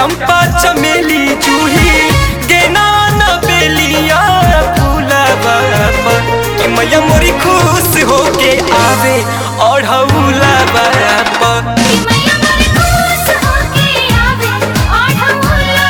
चंपा चमेली जूही गेना न बेलिया फूलवा पर कि मैया मोरी खुश होके आवे ओढ़ौला पर कि मैया मोरे खुश होके आवे ओढ़ौला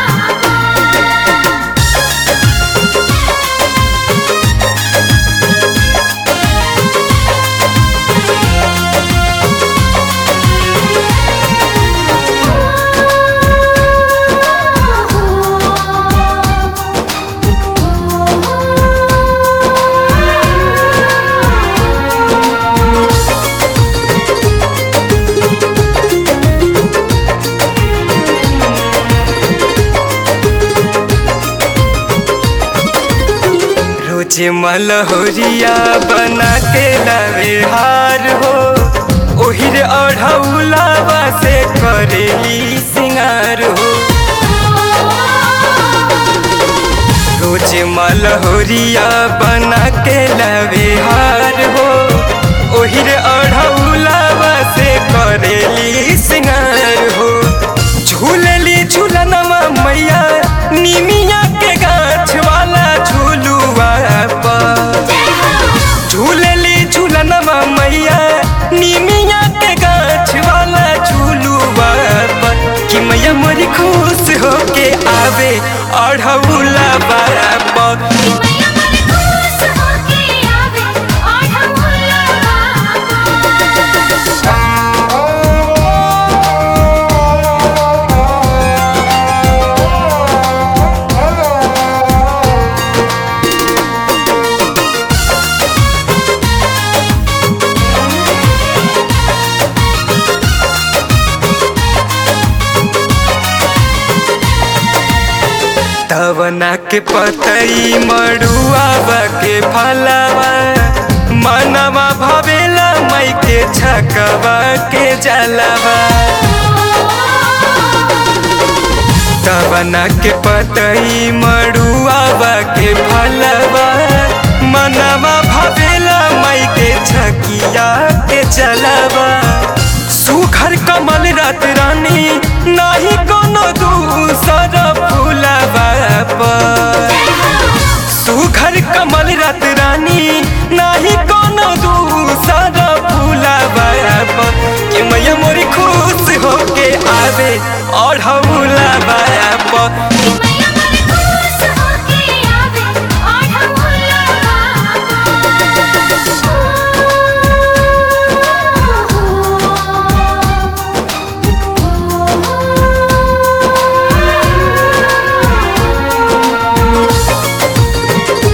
रोज मलहोरिया बना के लावे हार हो ओहिर ओढ़ौलावा से करेली सिंगार हो रोज मलहोरिया बना के लावे हार हो ओहिर ओढ़ौलावा से करेली सिंगार हो झूलली झूलनमा मैया निमिया के गाछ वाला झूलुआ पर झूलली झूलनमा मैया निमिया के गाछ वाला झूलुआ पर कि मैया मोरी खुश होके आवे अढ़ौला पर कि मैया मोरे खुश होके आवे ओढ़ौला तवना के पतई मड़ुआवा के फलवा मनवा भवेला मई के छकवा के जलवा तवना के पतई मड़ुआवा के फलवा मनवा भवेला मई के छकिया के जलवा सुखर कमल रात रानी नाही कोनो दूसर फूलवा पर सुघर कमल रात रानी नाही कोनो दूसर फूलवा पर कि मैया मोरी खुश होके आवे ओढ़ौला पर कि मैया मोरे खुश होके आवे ओढ़ौला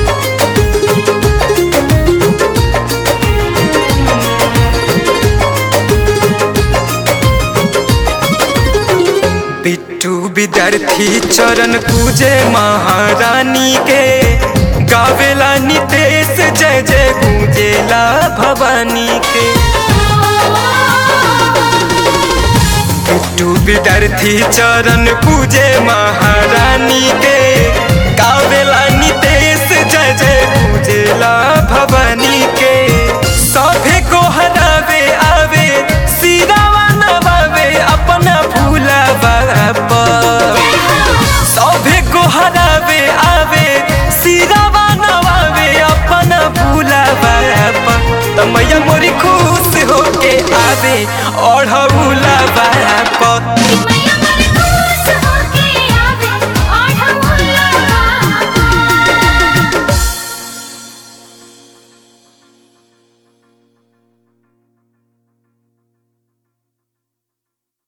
बिट्टू विद्यार्थी चरण पूजे महारानी के गावेला नितेश जय जय गूंजेला भवानी के बिट्टू विद्यार्थी चरण पूजे महारानी के गावेला नितेश जय जय गूंजेला भवानी के सभे को हरावे आवे सिरावा नवावे अपना भूला पर सभे को हरावे आवे सिरावा नवावे अपना भूला पर त मैया मोरी खुश होके आवे ओढ़ौला पर कि मैया